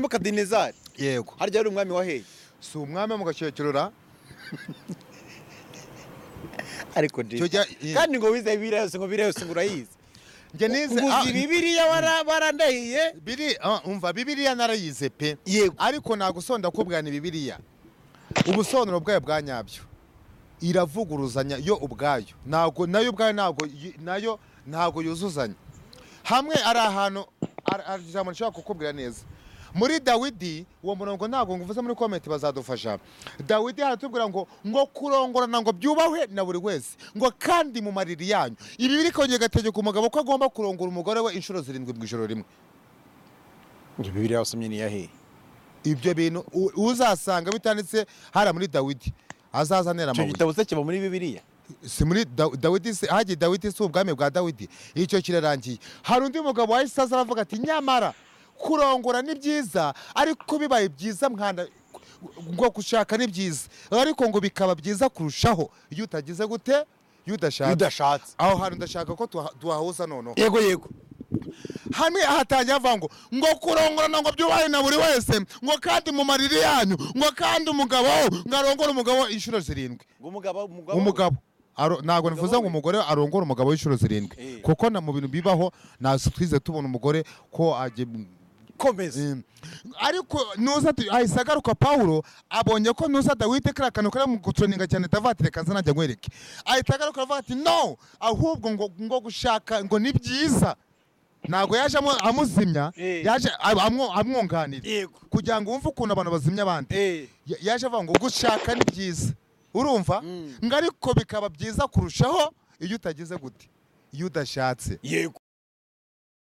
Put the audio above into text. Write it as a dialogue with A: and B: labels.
A: nebukadinezari
B: yego
A: harya yari umwami wa hehe
B: si umwami wo mu gacyekerura
A: ariko
B: Cyo jya-
A: kandi ngo wize bibiriya yose ngo bibiriya yose ngo urayizi
B: njye nize
A: ngo
B: ah,
A: uzi bibiriya wara- warandahiye
B: biri ah, umva bibiriya narayize pe
A: yego
B: ariko nagusonda kubwa ni bibiriya ubusobanuro bwayo bwa nyabyo iravuguruzanya yo ubwayo ntabwo nayo ubwayo ntabwo yi- nayo ntabwo yuzuzanya hamwe ari ahantu ari- ari ijambo nshobora kukubwira neza muri dawidi uwo murongo ntabwo nguvuze muri komenti bazadufasha dawidi haratubwira ngo ngo kurongorana ngo byubahwe na buri wese ngo kandi mu mariri yanyu ibi biri kongera igategeka umugabo ko agomba kurongora umugore we inshuro zirindwi mu ijoro rimwe
A: bibiriya wasomye ni iya hehe
B: ibyo bintu u- uzasanga bitanditse hariya muri dawidi azaza ntera
A: icyo
B: amabuye
A: gitabo se kiba muri bibiriya
B: si muri Da- dawidi si- hagiye dawidi si ubwami bwa dawidi icyo kirarangiye hari undi mugabo wahise aza aravuga ati nyamara kurongora ni byiza ariko bibaye byiza mwana ngo gushaka ni byiza ariko ngo bikaba byiza kurushaho iyo utagize gute iyo udashatse
A: udashatse
B: aho hantu ndashaka ko tuha- tuhahuza noneho
A: yego yego
B: hamwe hatangiye avuga ngo ngo kurongorana ngo byubahe na buri wese ngo kandi mu mariri yanyu ngo kandi umugabo ngo arongore umugabo inshuro zirindwi
A: ngo umugabo umugabo
B: umugabo Aro- ntabwo nifuza ngo
A: we.
B: umugore arongore umugabo w'inshuro zirindwi
A: Eh.
B: kuko na mu bintu bibaho nta twize tubona umugore ko ajya
A: komeza
B: Mm. ariko nuza ati- ahise agaruka pawulo abonye ko nuza dawidi kariya kantu kari mu gucuninga cyane davatire kaza najya nkwereke ahita agaruka aravuga ati no ahubwo ngo, ngo gushaka ngo ni byiza ntabwo yaje amu- amuzimya
A: Eh.
B: yaje ab- amwo- amwunganira
A: yego
B: kugira ngo wumve ukuntu abantu bazimya abandi
A: eh
B: Ya- yaje avuga ngo gushaka ni byiza urumva
A: Mm.
B: ngo ariko bikaba byiza kurushaho iyo utagize gute iyo udashatse
A: yego